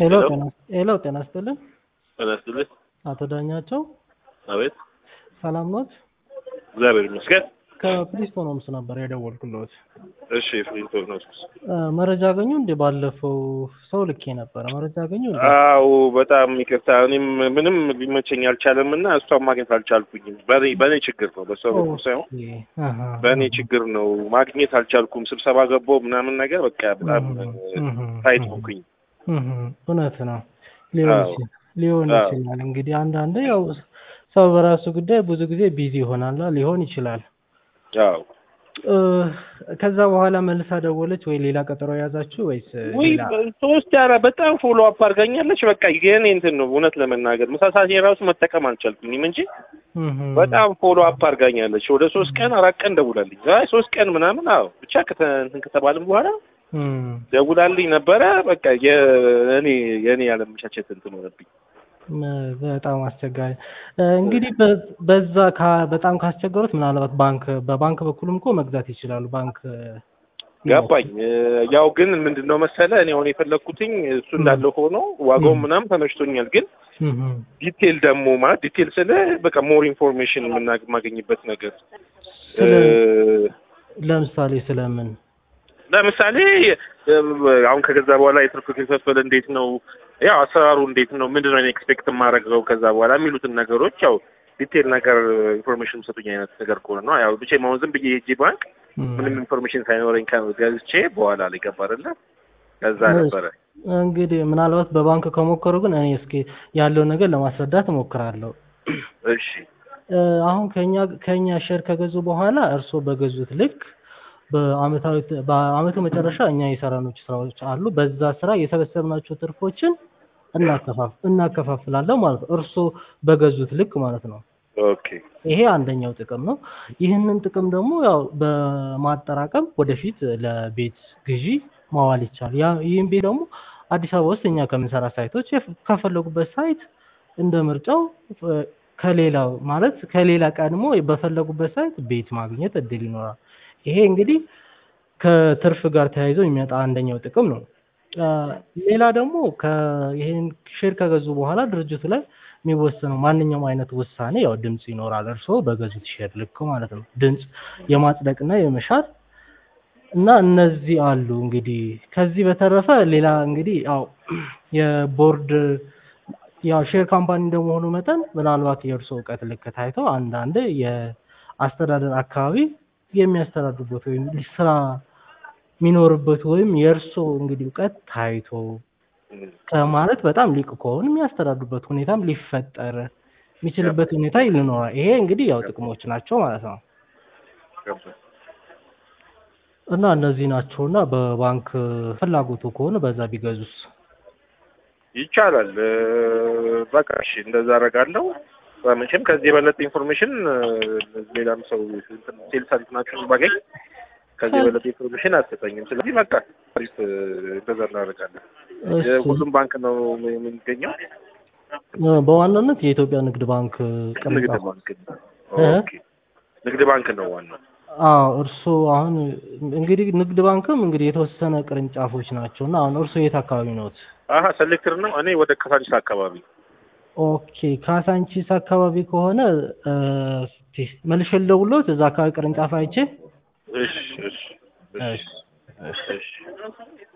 ሄሎ ጤና ሄሎ ጤና ይስጥልን ጤና ይስጥልኝ። አቶ ዳኛቸው አቤት። ሰላም ኖት? እግዚአብሔር ይመስገን። ከፕሪስቶን ሆምስ ነበር የደወልኩልዎት። እሺ ፍሪንቶን ነው። እ፣ መረጃ አገኙ እንዴ? ባለፈው ሰው ልኬ ነበረ። መረጃ አገኙ እንዴ? አዎ በጣም ይቅርታ። እኔም ምንም ሊመቸኝ አልቻለም እና እሷን ማግኘት አልቻልኩኝም። በእኔ በእኔ ችግር ነው፣ በሰው በኩል ሳይሆን ኦኬ፣ አሃ፣ በእኔ ችግር ነው። ማግኘት አልቻልኩም። ስብሰባ ገባሁ ምናምን ነገር በቃ በጣም እህ፣ ታይት እህ፣ ሆንኩኝ። እህ፣ እውነት ነው። ሊሆን አዎ። ይችላል ሊሆን አዎ። ይችላል። እንግዲህ አንዳንዴ ያው ሰው በራሱ ጉዳይ ብዙ ጊዜ ቢዚ ይሆናል ሊሆን ይችላል። አዎ እ፣ ከዛ በኋላ መልሳ ደወለች ወይ ሌላ ቀጠሮ የያዛችሁ ወይስ ወይ ሌላ? ሶስት ያራ በጣም ፎሎ አፕ አድርጋኛለች። በቃ የኔ እንትን ነው እውነት ለመናገር ምሳሳት የራሱ መጠቀም አልቻልኩኝም እንጂ እህ፣ በጣም ፎሎ አፕ አድርጋኛለች። ወደ ሶስት ቀን አራት ቀን ደውላልኝ፣ አይ ሶስት ቀን ምናምን አዎ ብቻ ከተ- እንትን ከተባልን በኋላ እህ፣ ደውላልኝ ነበረ። በቃ የእኔ የእኔ ያለመቻቸት እንትን ሆነብኝ። ም- በጣም አስቸጋሪ እ፣ እንግዲህ በ- በዛ ካ- በጣም ካስቸገሩት ምናልባት ባንክ በባንክ በኩልም እኮ መግዛት ይችላሉ። ባንክ እ፣ ገባኝ። ያው ግን ምንድን ነው መሰለ እኔ አሁን የፈለግኩትኝ እሱ እንዳለ ሆኖ ዋጋው ም። ምናምን ተመችቶኛል። ግን እህ፣ ዲቴል ደግሞ ማለት ዲቴል ስለ በቃ ሞር ኢንፎርሜሽን የማገኝበት ነገር ስለ እ፣ ለምሳሌ ስለምን ለምሳሌ እ፣ አሁን ከገዛ በኋላ የትርፍ ክፍፍል እንዴት ነው፣ ያው አሰራሩ እንዴት ነው፣ ምንድን ነው ኤክስፔክት የማደርገው ከዛ በኋላ የሚሉትን ነገሮች ያው ዲቴል ነገር ኢንፎርሜሽን ሰጡኝ አይነት ነገር ከሆነ ነው። ያው ብቻ አሁን ዝም ብዬ ሄጄ ባንክ እም፣ ምንም ኢንፎርሜሽን ሳይኖረኝ ገዝቼ በኋላ ላይ ገባ አይደለ ከዛ እሺ። ነበረ እንግዲህ ምናልባት በባንክ ከሞከሩ ግን እኔ እስኪ ያለውን ነገር ለማስረዳት እሞክራለሁ። እሺ እ፣ አሁን ከኛ ከኛ ሼር ከገዙ በኋላ እርስዎ በገዙት ልክ በአመታዊ በአመቱ መጨረሻ እኛ የሰራናቸው ስራዎች አሉ። በዛ ስራ የሰበሰብናቸው ትርፎችን እናከፋፍ እናከፋፍላለን ማለት ነው። እርስዎ በገዙት ልክ ማለት ነው። ኦኬ ይሄ አንደኛው ጥቅም ነው። ይህንን ጥቅም ደግሞ ያው በማጠራቀም ወደፊት ለቤት ግዢ ማዋል ይቻላል። ያ ይህም ቤት ደግሞ አዲስ አበባ ውስጥ እኛ ከምንሰራ ሳይቶች የፍ- ከፈለጉበት ሳይት እንደ ምርጫው እ፣ ከሌላው ማለት ከሌላ ቀድሞ በፈለጉበት ሳይት ቤት ማግኘት እድል ይኖራል። ይሄ እንግዲህ ከትርፍ ጋር ተያይዞ የሚመጣ አንደኛው ጥቅም ነው። አ፣ ሌላ ደግሞ ይሄን ሼር ከገዙ በኋላ ድርጅቱ ላይ የሚወሰነው ማንኛውም አይነት ውሳኔ ያው ድምጽ ይኖራል። እርስዎ በገዙት ሼር ልክ ማለት ነው። ድምጽ የማጽደቅና የመሻር እና እነዚህ አሉ። እንግዲህ ከዚህ በተረፈ ሌላ እንግዲህ ያው የቦርድ ያው ሼር ካምፓኒ እንደመሆኑ መጠን ምናልባት የእርስዎ እውቀት ልክ ታይቶ አንዳንድ የአስተዳደር አካባቢ የሚያስተዳድሩበት ወይም ስራ የሚኖርበት ወይም የእርስዎ እንግዲህ እውቀት ታይቶ ከማለት በጣም ሊቅ ከሆኑ የሚያስተዳድሩበት ሁኔታም ሊፈጠር የሚችልበት ሁኔታ ይኖራል። ይሄ እንግዲህ ያው ጥቅሞች ናቸው ማለት ነው እና እነዚህ ናቸው እና በባንክ ፍላጎቱ ከሆነ በዛ ቢገዙስ ይቻላል። እ፣ በቃ እሺ እንደዛ አደርጋለሁ። መቼም ከዚህ የበለጠ ኢንፎርሜሽን እ፣ ሌላም ሰው ሴልስ እንትናችሁን ባገኝ ከዚህ የበለጠ ኢንፎርሜሽን አትሰጠኝም። ስለዚህ በቃ አሪፍ እ፣ እንደዛ እናደርጋለን። እሺ። ሁሉም ባንክ ነው የሚገኘው። እ፣ በዋናነት የኢትዮጵያ ንግድ ባንክ ንግድ ቅርንጫፍ ባንክ ነው። እ? ኦኬ ንግድ ባንክ ነው ዋናው። አዎ እርስዎ አሁን እንግዲህ ንግድ ባንክም እንግዲህ የተወሰነ ቅርንጫፎች ናቸው እና አሁን እርስዎ የት አካባቢ ነዎት? አሀ ሰሌክተር ነው። እኔ ወደ ካሳንቺስ አካባቢ ኦኬ ካሳንቺስ አካባቢ ከሆነ እ፣ እስኪ መልሼ ልደውልዎት እዛ አካባቢ ቅርንጫፍ አይቼ እሺ እሺ እሺ እሺ